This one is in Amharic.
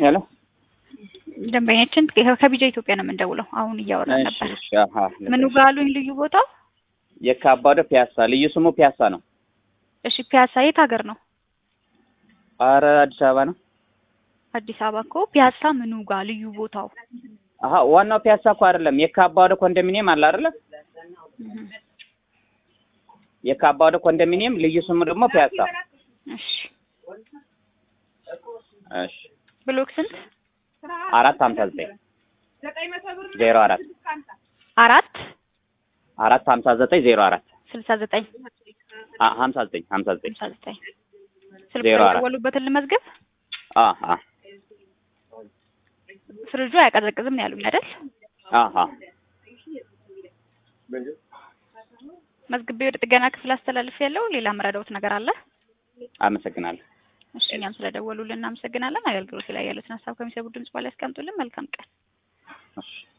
ሄሎ ደንበኛችን ከቢጃ ኢትዮጵያ ነው የምንደውለው። አሁን እያወራን እሺ ነበር። እሺ አሀ ምኑ ጋር አሉኝ ልዩ ቦታው? የካባዶ ፒያሳ ልዩ ስሙ ፒያሳ ነው። እሺ ፒያሳ የት ሀገር ነው? አረ አዲስ አበባ ነው። አዲስ አበባ እኮ ፒያሳ ምኑ ጋር ልዩ ቦታው? አሀ ዋናው ፒያሳ እኮ አይደለም። የካባዶ ኮንዶሚኒየም አለ አይደለ? እህ፣ የካባዶ ኮንዶሚኒየም ልዩ ስሙ ደግሞ ፒያሳ። እሺ እሺ ብሎክ ስንት? አራት ሀምሳ ዘጠኝ ዜሮ አራት አራት አራት ሀምሳ ዘጠኝ ዜሮ አራት ስልሳ ዘጠኝ አ ሀምሳ ዘጠኝ ሀምሳ ዘጠኝ ስልሳ ዘጠኝ ስልክ ዜሮ አራት አ የደወሉበትን ልመዝግብ። አ ፍሪጁ አያቀዘቅዝም ነው ያሉኝ አይደል? አሀ መዝግቤ ወደ ጥገና ክፍል አስተላልፍ ያለው ሌላ መረዳውት ነገር አለ? አመሰግናለሁ። እሺ እኛም ስለደወሉልን እናመሰግናለን። አገልግሎት ላይ ያሉትን ሀሳብ ከሚሰቡ ድምጽ በኋላ ያስቀምጡልን። መልካም ቀን። እሺ